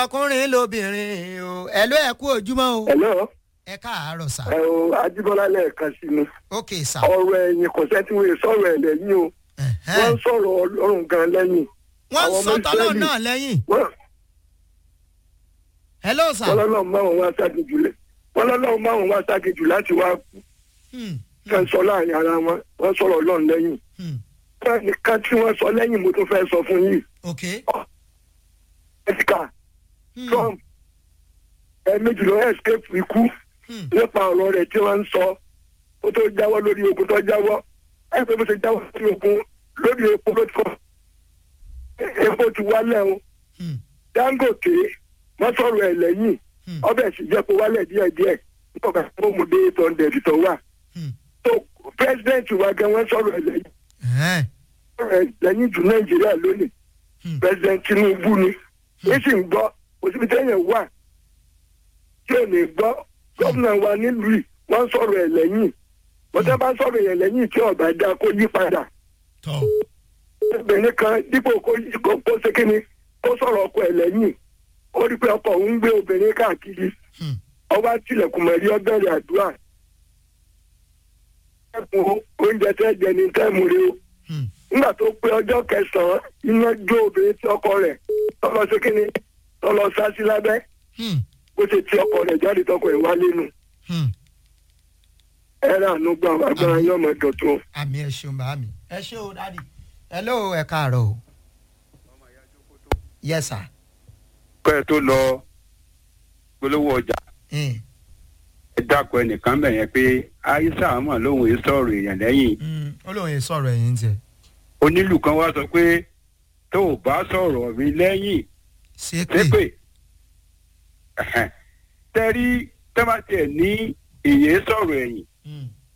lọkùnrin lóbìnrin o ẹ ló ẹ kú ojúmọ́ o Hello, ẹ káàárọ̀ sà ẹ o Ajíbọ́lá lẹ́ẹ̀kan sí mi. ok sà Ọ̀rọ̀ ẹ̀yìn kò sẹ́ tí wọ́n lè sọ̀rọ̀ ẹ̀ lẹ́yìn o. Wọ́n ń sọ̀rọ̀ Ọlọ́run gan lẹ́yìn. wọ́n àwọn sọ ọmọ tọ́lọ́ Ísírẹ́lì. náà lẹ́yìn Wọ́n hello sà wọ́n lọ́lọ́run máa wọn wá ságejù lẹ̀. Wọ́n lọ́lọ́run máa wọn wá ságejù láti wá Hmm, fẹ́ sọ láàrin ara wọn. Wọ́n sọ̀rọ̀ Ọlọ́run lẹ́yìn. hmm, Wọ́n nìkan tí wọ́n sọ lẹ́yìn mo tún fẹ́ sọ fún yìí. ok Ẹ̀sìkà Hmm, Trump ẹ̀ẹ̀mejì ló escape ikú hmm, nípa ọ̀rọ̀ rẹ̀ tí wọ́n ń sọ. Ó tó jáwọ́ lórí ogun tó jáwọ́. Ẹ pé bó ṣe jáwọ́ lórí ogun lórí epo ló ti kọ́. Epo ti wálẹ̀ o. hmm, dangote wọn sọ̀rọ̀ ẹ lẹ́yìn hmm, ọbẹ sì jẹ kó wálẹ̀ díẹ̀díẹ̀ nígbà tó mú dé eight hundred tó wà hmm. tó president wa gan wọn sọ̀rọ̀ ẹ lẹ́yìn Ẹ̀hẹ́n, sọ̀rọ̀ ẹ lẹ́yìn jù nàìjíríà lónìí hmm, president tinubu ni yìí sì ń gbọ́ òsibí tẹyẹ wà tí ò ní gbọ́ gómìnà wa nílùú yìí wọn sọ̀rọ̀ ẹ lẹ́yìn wọn tẹ bá sọ̀rọ̀ ẹ lẹ́yìn tí ọba dá kó yí padà tọ́ obìnrin kan dípò kó kó kó ṣe kíni kó sọ̀rọ̀ ọkọ ẹ lẹ́yìn ó rí pé ọkọ òun ń gbé obìnrin káàkiri hmm, ọba tilẹ̀kùn mọ̀rí ọbẹ̀rẹ̀ àdúrà ẹ̀kún oúnjẹ tẹ́ jẹ ní tẹ́ẹ̀mù rẹ o hmm, nígbà tó pé ọjọ́ kẹsàn-án iná jó obìnrin tí ọkọ rẹ̀ tọ́lọ sí kínní tọ́lọ sá sí lábẹ́ hmm, bó ṣe ti ọkọ rẹ̀ jáde tọkọ ẹ̀ wálé nu hmm. ẹ̀rọ àánú gbà wá agbára yóò mọ̀ dọ̀tún. àmì ẹ ṣeun bá mi ẹ ṣe o dadi hello ẹ káàárọ̀ o yes sir kọ́ ẹ tó lọ polówó ọjà hmm, ẹ dákọ̀ ẹnìkan bẹ̀ yẹn pé aisha mọ̀ lóhùn èé sọ̀rọ̀ èèyàn lẹ́yìn hmm. ó lóun yìí sọ̀rọ̀ ẹ̀yìn tiẹ̀ onílù kan wá sọ pé tó o bá sọ̀rọ̀ mi lẹ́yìn ṣépè ṣépè tẹ́rí tẹ́bà tiẹ̀ ní èyí sọ̀rọ̀ ẹ̀yìn